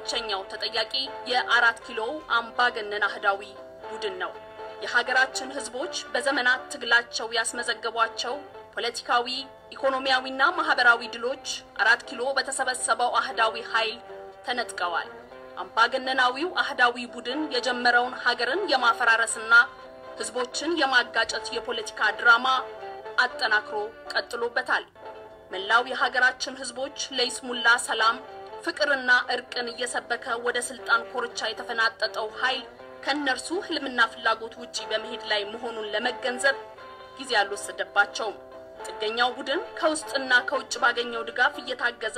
ብቸኛው ተጠያቂ የአራት ኪሎ አምባገነን አህዳዊ ቡድን ነው። የሀገራችን ህዝቦች በዘመናት ትግላቸው ያስመዘገቧቸው ፖለቲካዊ፣ ኢኮኖሚያዊና ማህበራዊ ድሎች አራት ኪሎ በተሰበሰበው አህዳዊ ኃይል ተነጥቀዋል። አምባገነናዊው አህዳዊ ቡድን የጀመረውን ሀገርን የማፈራረስና ህዝቦችን የማጋጨት የፖለቲካ ድራማ አጠናክሮ ቀጥሎበታል። መላው የሀገራችን ህዝቦች ለይስሙላ ሰላም፣ ፍቅርና እርቅን እየሰበከ ወደ ስልጣን ኮርቻ የተፈናጠጠው ኃይል ከእነርሱ ህልምና ፍላጎት ውጪ በመሄድ ላይ መሆኑን ለመገንዘብ ጊዜ አልወሰደባቸውም። ጥገኛው ቡድን ከውስጥና ከውጭ ባገኘው ድጋፍ እየታገዘ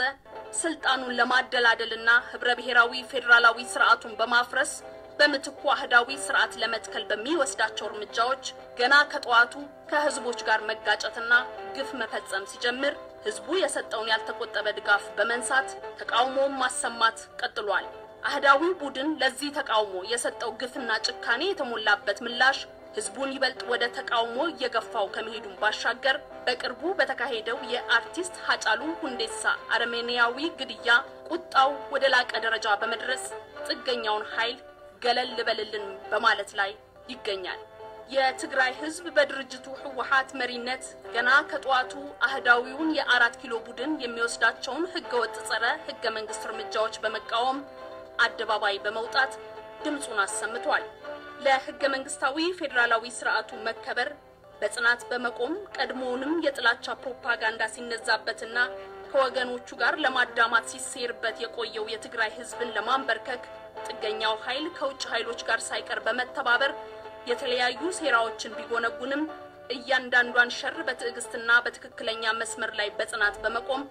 ስልጣኑን ለማደላደልና ህብረ ብሔራዊ ፌዴራላዊ ስርዓቱን በማፍረስ በምትኩ አህዳዊ ስርዓት ለመትከል በሚወስዳቸው እርምጃዎች ገና ከጠዋቱ ከህዝቦች ጋር መጋጨትና ግፍ መፈጸም ሲጀምር ህዝቡ የሰጠውን ያልተቆጠበ ድጋፍ በመንሳት ተቃውሞውን ማሰማት ቀጥሏል። አህዳዊ ቡድን ለዚህ ተቃውሞ የሰጠው ግፍና ጭካኔ የተሞላበት ምላሽ ህዝቡን ይበልጥ ወደ ተቃውሞ እየገፋው ከመሄዱን ባሻገር በቅርቡ በተካሄደው የአርቲስት ሀጫሉ ሁንዴሳ አረሜኒያዊ ግድያ ቁጣው ወደ ላቀ ደረጃ በመድረስ ጥገኛውን ኃይል ገለል ልበልልን በማለት ላይ ይገኛል። የትግራይ ህዝብ በድርጅቱ ህወሓት መሪነት ገና ከጠዋቱ አህዳዊውን የአራት ኪሎ ቡድን የሚወስዳቸውን ህገወጥ ጸረ ህገ መንግስት እርምጃዎች በመቃወም አደባባይ በመውጣት ድምፁን አሰምቷል። ለህገ መንግስታዊ ፌዴራላዊ ስርዓቱ መከበር በጽናት በመቆም ቀድሞውንም የጥላቻ ፕሮፓጋንዳ ሲነዛበትና ከወገኖቹ ጋር ለማዳማት ሲሴርበት የቆየው የትግራይ ህዝብን ለማንበርከክ ጥገኛው ኃይል ከውጭ ኃይሎች ጋር ሳይቀር በመተባበር የተለያዩ ሴራዎችን ቢጎነጉንም እያንዳንዷን ሸር በትዕግስትና በትክክለኛ መስመር ላይ በጽናት በመቆም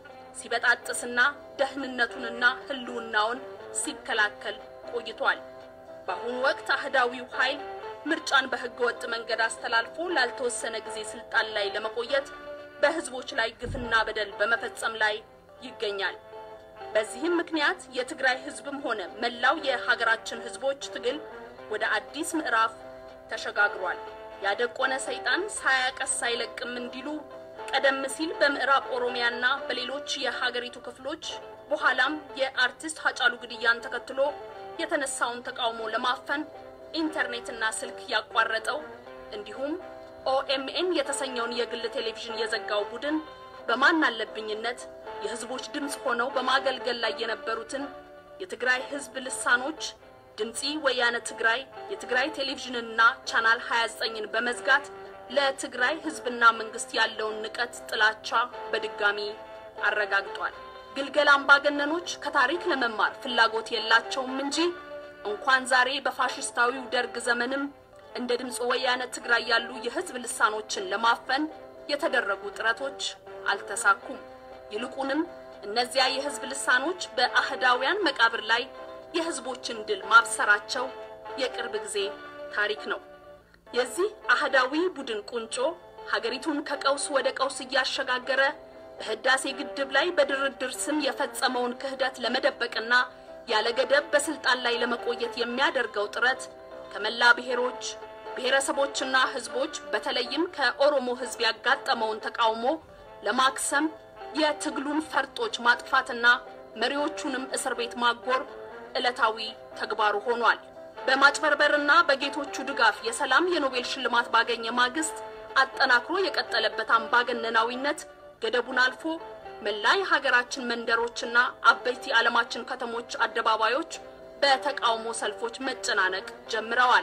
ሲበጣጥስና ደህንነቱንና ህልውናውን ሲከላከል ቆይቷል። በአሁኑ ወቅት አህዳዊው ኃይል ምርጫን በህገ ወጥ መንገድ አስተላልፎ ላልተወሰነ ጊዜ ስልጣን ላይ ለመቆየት በህዝቦች ላይ ግፍና በደል በመፈጸም ላይ ይገኛል። በዚህም ምክንያት የትግራይ ህዝብም ሆነ መላው የሀገራችን ህዝቦች ትግል ወደ አዲስ ምዕራፍ ተሸጋግሯል። ያደቆነ ሰይጣን ሳያቀስ አይለቅም እንዲሉ ቀደም ሲል በምዕራብ ኦሮሚያና በሌሎች የሀገሪቱ ክፍሎች በኋላም የአርቲስት ሀጫሉ ግድያን ተከትሎ የተነሳውን ተቃውሞ ለማፈን ኢንተርኔትና ስልክ ያቋረጠው እንዲሁም ኦኤምኤን የተሰኘውን የግል ቴሌቪዥን የዘጋው ቡድን በማን አለብኝነት የህዝቦች ድምፅ ሆነው በማገልገል ላይ የነበሩትን የትግራይ ህዝብ ልሳኖች ድምፂ ወያነ ትግራይ፣ የትግራይ ቴሌቪዥንና ቻናል 29ን በመዝጋት ለትግራይ ህዝብና መንግስት ያለውን ንቀት፣ ጥላቻ በድጋሚ አረጋግጧል። ግልገል አምባገነኖች ከታሪክ ለመማር ፍላጎት የላቸውም እንጂ እንኳን ዛሬ በፋሽስታዊው ደርግ ዘመንም እንደ ድምፅ ወያነ ትግራይ ያሉ የህዝብ ልሳኖችን ለማፈን የተደረጉ ጥረቶች አልተሳኩም። ይልቁንም እነዚያ የህዝብ ልሳኖች በአህዳውያን መቃብር ላይ የህዝቦችን ድል ማብሰራቸው የቅርብ ጊዜ ታሪክ ነው። የዚህ አህዳዊ ቡድን ቁንጮ ሀገሪቱን ከቀውስ ወደ ቀውስ እያሸጋገረ በህዳሴ ግድብ ላይ በድርድር ስም የፈጸመውን ክህደት ለመደበቅና ያለ ገደብ በስልጣን ላይ ለመቆየት የሚያደርገው ጥረት ከመላ ብሔሮች ብሔረሰቦችና ህዝቦች በተለይም ከኦሮሞ ህዝብ ያጋጠመውን ተቃውሞ ለማክሰም የትግሉን ፈርጦች ማጥፋትና መሪዎቹንም እስር ቤት ማጎር ዕለታዊ ተግባሩ ሆኗል። በማጭበርበርና በጌቶቹ ድጋፍ የሰላም የኖቤል ሽልማት ባገኘ ማግስት አጠናክሮ የቀጠለበት አምባገነናዊነት ገደቡን አልፎ መላ የሀገራችን መንደሮችና አበይት የዓለማችን ከተሞች አደባባዮች በተቃውሞ ሰልፎች መጨናነቅ ጀምረዋል።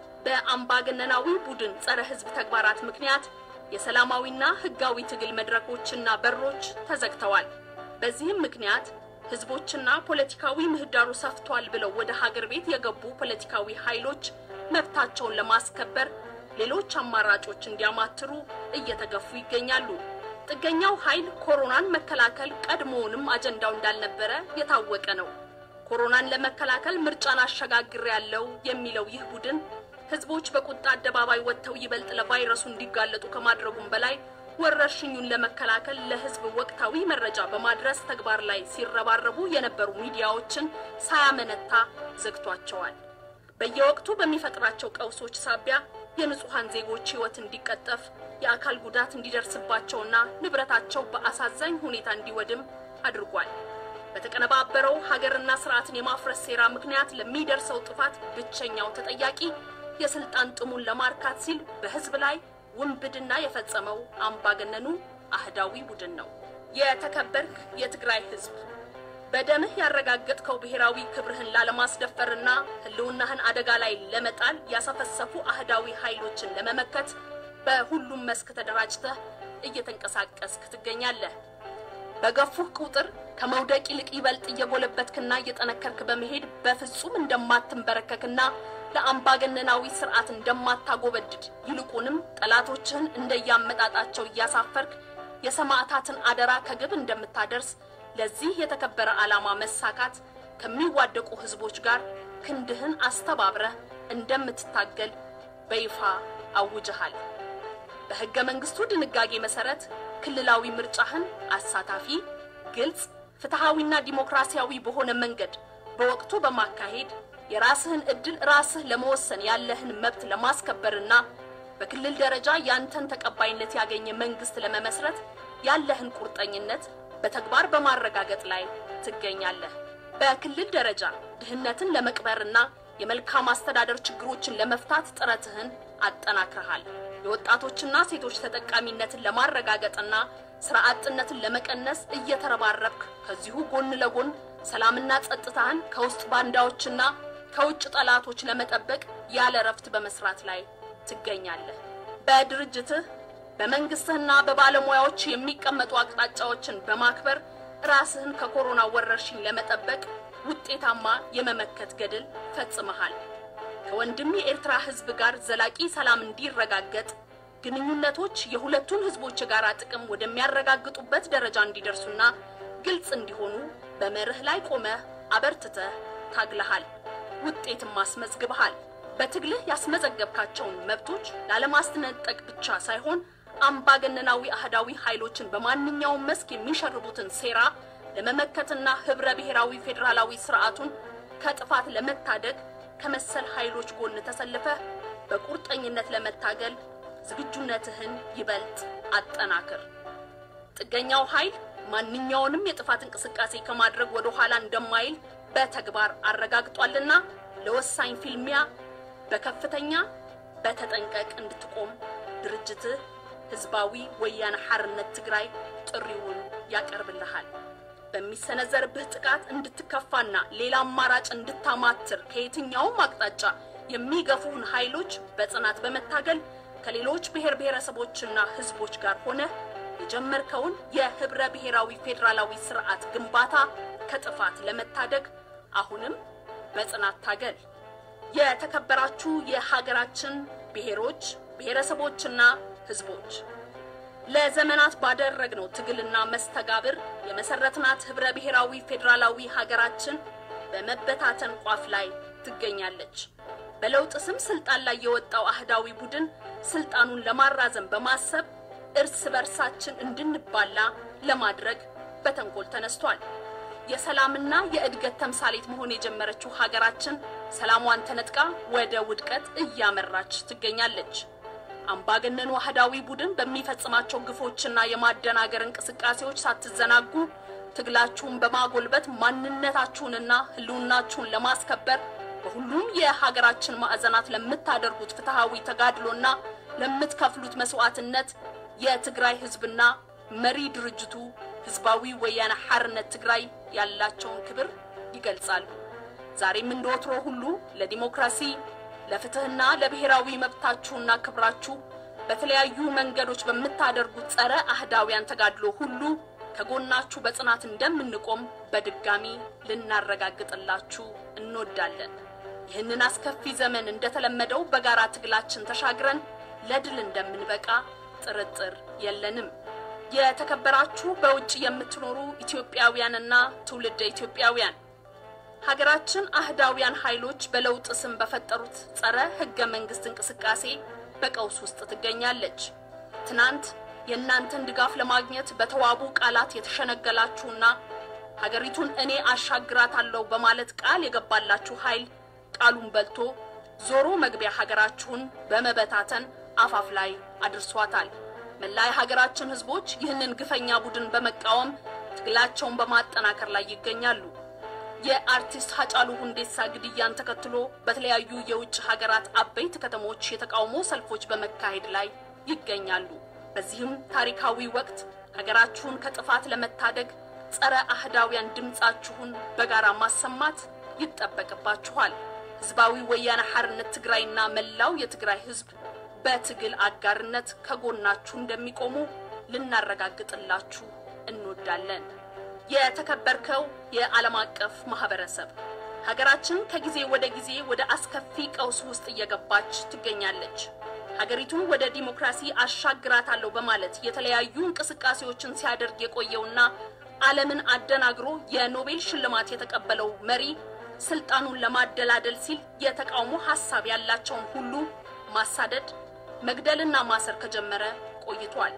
በአምባገነናዊ ቡድን ጸረ ህዝብ ተግባራት ምክንያት የሰላማዊና ህጋዊ ትግል መድረኮችና በሮች ተዘግተዋል። በዚህም ምክንያት ህዝቦችና ፖለቲካዊ ምህዳሩ ሰፍቷል ብለው ወደ ሀገር ቤት የገቡ ፖለቲካዊ ኃይሎች መብታቸውን ለማስከበር ሌሎች አማራጮች እንዲያማትሩ እየተገፉ ይገኛሉ። ጥገኛው ኃይል ኮሮናን መከላከል ቀድሞውንም አጀንዳው እንዳልነበረ የታወቀ ነው። ኮሮናን ለመከላከል ምርጫን አሸጋግር ያለው የሚለው ይህ ቡድን ህዝቦች በቁጣ አደባባይ ወጥተው ይበልጥ ለቫይረሱ እንዲጋለጡ ከማድረጉም በላይ ወረርሽኙን ለመከላከል ለህዝብ ወቅታዊ መረጃ በማድረስ ተግባር ላይ ሲረባረቡ የነበሩ ሚዲያዎችን ሳያመነታ ዘግቷቸዋል። በየወቅቱ በሚፈጥራቸው ቀውሶች ሳቢያ የንጹሐን ዜጎች ህይወት እንዲቀጠፍ፣ የአካል ጉዳት እንዲደርስባቸውና ንብረታቸው በአሳዛኝ ሁኔታ እንዲወድም አድርጓል። በተቀነባበረው ሀገርና ስርዓትን የማፍረስ ሴራ ምክንያት ለሚደርሰው ጥፋት ብቸኛው ተጠያቂ የስልጣን ጥሙን ለማርካት ሲል በህዝብ ላይ ውንብድና የፈጸመው አምባገነኑ አህዳዊ ቡድን ነው። የተከበርክ የትግራይ ህዝብ በደምህ ያረጋገጥከው ብሔራዊ ክብርህን ላለማስደፈርና ህልውናህን አደጋ ላይ ለመጣል ያሰፈሰፉ አህዳዊ ኃይሎችን ለመመከት በሁሉም መስክ ተደራጅተህ እየተንቀሳቀስክ ትገኛለህ። በገፉህ ቁጥር ከመውደቅ ይልቅ ይበልጥ እየጎለበትክና እየጠነከርክ በመሄድ በፍጹም እንደማትንበረከክና ለአምባገነናዊ ስርዓት እንደማታጎበድድ ይልቁንም ጠላቶችህን እንደያመጣጣቸው እያሳፈርክ የሰማዕታትን አደራ ከግብ እንደምታደርስ ለዚህ የተከበረ ዓላማ መሳካት ከሚዋደቁ ህዝቦች ጋር ክንድህን አስተባብረህ እንደምትታገል በይፋ አውጀሃል። በህገ መንግስቱ ድንጋጌ መሰረት ክልላዊ ምርጫህን አሳታፊ፣ ግልጽ፣ ፍትሃዊና ዲሞክራሲያዊ በሆነ መንገድ በወቅቱ በማካሄድ የራስህን እድል ራስህ ለመወሰን ያለህን መብት ለማስከበርና በክልል ደረጃ ያንተን ተቀባይነት ያገኘ መንግስት ለመመስረት ያለህን ቁርጠኝነት በተግባር በማረጋገጥ ላይ ትገኛለህ። በክልል ደረጃ ድህነትን ለመቅበርና የመልካም አስተዳደር ችግሮችን ለመፍታት ጥረትህን አጠናክረሃል። የወጣቶችና ሴቶች ተጠቃሚነትን ለማረጋገጥና ስራ አጥነትን ለመቀነስ እየተረባረብክ ከዚሁ ጎን ለጎን ሰላምና ጸጥታህን ከውስጥ ባንዳዎችና ከውጭ ጠላቶች ለመጠበቅ ያለ እረፍት በመስራት ላይ ትገኛለህ። በድርጅትህ በመንግስትህና በባለሙያዎች የሚቀመጡ አቅጣጫዎችን በማክበር ራስህን ከኮሮና ወረርሽኝ ለመጠበቅ ውጤታማ የመመከት ገድል ፈጽመሃል። ከወንድም የኤርትራ ህዝብ ጋር ዘላቂ ሰላም እንዲረጋገጥ ግንኙነቶች የሁለቱን ህዝቦች የጋራ ጥቅም ወደሚያረጋግጡበት ደረጃ እንዲደርሱና ግልጽ እንዲሆኑ በመርህ ላይ ቆመህ አበርትተህ ታግለሃል። ውጤትም አስመዝግበሃል። በትግልህ ያስመዘገብካቸውን መብቶች ላለማስነጠቅ ብቻ ሳይሆን አምባገነናዊ አህዳዊ ኃይሎችን በማንኛውም መስክ የሚሸርቡትን ሴራ ለመመከትና ህብረ ብሔራዊ ፌዴራላዊ ስርዓቱን ከጥፋት ለመታደግ ከመሰል ኃይሎች ጎን ተሰልፈህ በቁርጠኝነት ለመታገል ዝግጁነትህን ይበልጥ አጠናክር። ጥገኛው ኃይል ማንኛውንም የጥፋት እንቅስቃሴ ከማድረግ ወደ ኋላ እንደማይል በተግባር አረጋግጧልና ለወሳኝ ፊልሚያ በከፍተኛ በተጠንቀቅ እንድትቆም ድርጅትህ ህዝባዊ ወያነ ሓርነት ትግራይ ጥሪውን ያቀርብልሃል። በሚሰነዘርብህ ጥቃት እንድትከፋና ሌላ አማራጭ እንድታማትር ከየትኛውም አቅጣጫ የሚገፉህን ኃይሎች በጽናት በመታገል ከሌሎች ብሔር ብሔረሰቦችና ህዝቦች ጋር ሆነ የጀመርከውን የህብረ ብሔራዊ ፌዴራላዊ ስርዓት ግንባታ ከጥፋት ለመታደግ አሁንም በጽናት ታገል። የተከበራችሁ የሀገራችን ብሔሮች ብሔረሰቦችና ህዝቦች ለዘመናት ባደረግነው ትግልና መስተጋብር የመሰረትናት ህብረ ብሔራዊ ፌዴራላዊ ሀገራችን በመበታተን ቋፍ ላይ ትገኛለች። በለውጥ ስም ስልጣን ላይ የወጣው አህዳዊ ቡድን ስልጣኑን ለማራዘም በማሰብ እርስ በርሳችን እንድንባላ ለማድረግ በተንኮል ተነስቷል። የሰላምና የእድገት ተምሳሌት መሆን የጀመረችው ሀገራችን ሰላሟን ተነጥቃ ወደ ውድቀት እያመራች ትገኛለች። አምባገነኑ አህዳዊ ቡድን በሚፈጽማቸው ግፎችና የማደናገር እንቅስቃሴዎች ሳትዘናጉ ትግላችሁን በማጎልበት ማንነታችሁንና ህልውናችሁን ለማስከበር በሁሉም የሀገራችን ማዕዘናት ለምታደርጉት ፍትሃዊ ተጋድሎና ለምትከፍሉት መስዋዕትነት የትግራይ ህዝብና መሪ ድርጅቱ ህዝባዊ ወያነ ሓርነት ትግራይ ያላቸውን ክብር ይገልጻሉ። ዛሬም እንደ ወትሮ ሁሉ ለዲሞክራሲ ለፍትህና ለብሔራዊ መብታችሁና ክብራችሁ በተለያዩ መንገዶች በምታደርጉት ጸረ አህዳውያን ተጋድሎ ሁሉ ከጎናችሁ በጽናት እንደምንቆም በድጋሚ ልናረጋግጥላችሁ እንወዳለን። ይህንን አስከፊ ዘመን እንደተለመደው በጋራ ትግላችን ተሻግረን ለድል እንደምንበቃ ጥርጥር የለንም። የተከበራችሁ በውጭ የምትኖሩ ኢትዮጵያውያንና ትውልደ ኢትዮጵያውያን ሀገራችን አህዳውያን ኃይሎች በለውጥ ስም በፈጠሩት ጸረ ህገ መንግስት እንቅስቃሴ በቀውስ ውስጥ ትገኛለች። ትናንት የእናንተን ድጋፍ ለማግኘት በተዋቡ ቃላት የተሸነገላችሁና ሀገሪቱን እኔ አሻግራታለሁ በማለት ቃል የገባላችሁ ኃይል ቃሉን በልቶ ዞሮ መግቢያ ሀገራችሁን በመበታተን አፋፍ ላይ አድርሷታል። መላ የሀገራችን ህዝቦች ይህንን ግፈኛ ቡድን በመቃወም ትግላቸውን በማጠናከር ላይ ይገኛሉ። የአርቲስት ሀጫሉ ሁንዴሳ ግድያን ተከትሎ በተለያዩ የውጭ ሀገራት አበይት ከተሞች የተቃውሞ ሰልፎች በመካሄድ ላይ ይገኛሉ። በዚህም ታሪካዊ ወቅት ሀገራችሁን ከጥፋት ለመታደግ ጸረ አህዳውያን ድምፃችሁን በጋራ ማሰማት ይጠበቅባችኋል። ህዝባዊ ወያነ ሓርነት ትግራይና መላው የትግራይ ህዝብ በትግል አጋርነት ከጎናችሁ እንደሚቆሙ ልናረጋግጥላችሁ እንወዳለን። የተከበርከው የዓለም አቀፍ ማህበረሰብ ሀገራችን ከጊዜ ወደ ጊዜ ወደ አስከፊ ቀውስ ውስጥ እየገባች ትገኛለች። ሀገሪቱን ወደ ዲሞክራሲ አሻግራታለሁ በማለት የተለያዩ እንቅስቃሴዎችን ሲያደርግ የቆየውና ዓለምን አደናግሮ የኖቤል ሽልማት የተቀበለው መሪ ስልጣኑን ለማደላደል ሲል የተቃውሞ ሀሳብ ያላቸውን ሁሉ ማሳደድ፣ መግደልና ማሰር ከጀመረ ቆይቷል።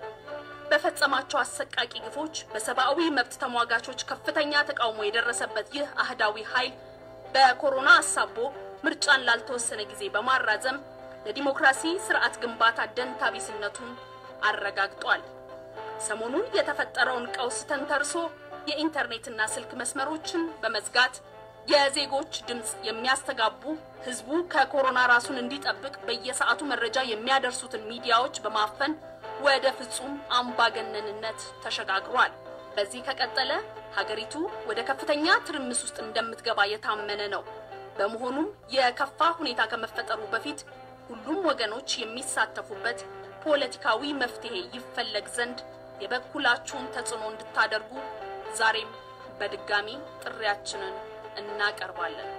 በፈጸማቸው አሰቃቂ ግፎች በሰብአዊ መብት ተሟጋቾች ከፍተኛ ተቃውሞ የደረሰበት ይህ አህዳዊ ኃይል በኮሮና አሳቦ ምርጫን ላልተወሰነ ጊዜ በማራዘም ለዲሞክራሲ ስርዓት ግንባታ ደንታቢስነቱን አረጋግጧል። ሰሞኑን የተፈጠረውን ቀውስ ተንተርሶ የኢንተርኔትና ስልክ መስመሮችን በመዝጋት የዜጎች ድምፅ የሚያስተጋቡ ህዝቡ ከኮሮና ራሱን እንዲጠብቅ በየሰዓቱ መረጃ የሚያደርሱትን ሚዲያዎች በማፈን ወደ ፍጹም አምባገነንነት ተሸጋግሯል። በዚህ ከቀጠለ ሀገሪቱ ወደ ከፍተኛ ትርምስ ውስጥ እንደምትገባ የታመነ ነው። በመሆኑም የከፋ ሁኔታ ከመፈጠሩ በፊት ሁሉም ወገኖች የሚሳተፉበት ፖለቲካዊ መፍትሄ ይፈለግ ዘንድ የበኩላችሁን ተጽዕኖ እንድታደርጉ ዛሬም በድጋሚ ጥሪያችንን እናቀርባለን።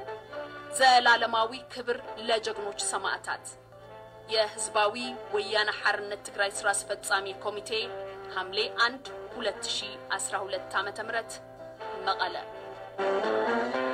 ዘላለማዊ ክብር ለጀግኖች ሰማዕታት። የህዝባዊ ወያነ ሓርነት ትግራይ ስራ አስፈጻሚ ኮሚቴ ሐምሌ 1 2012 ዓ.ም መቀለ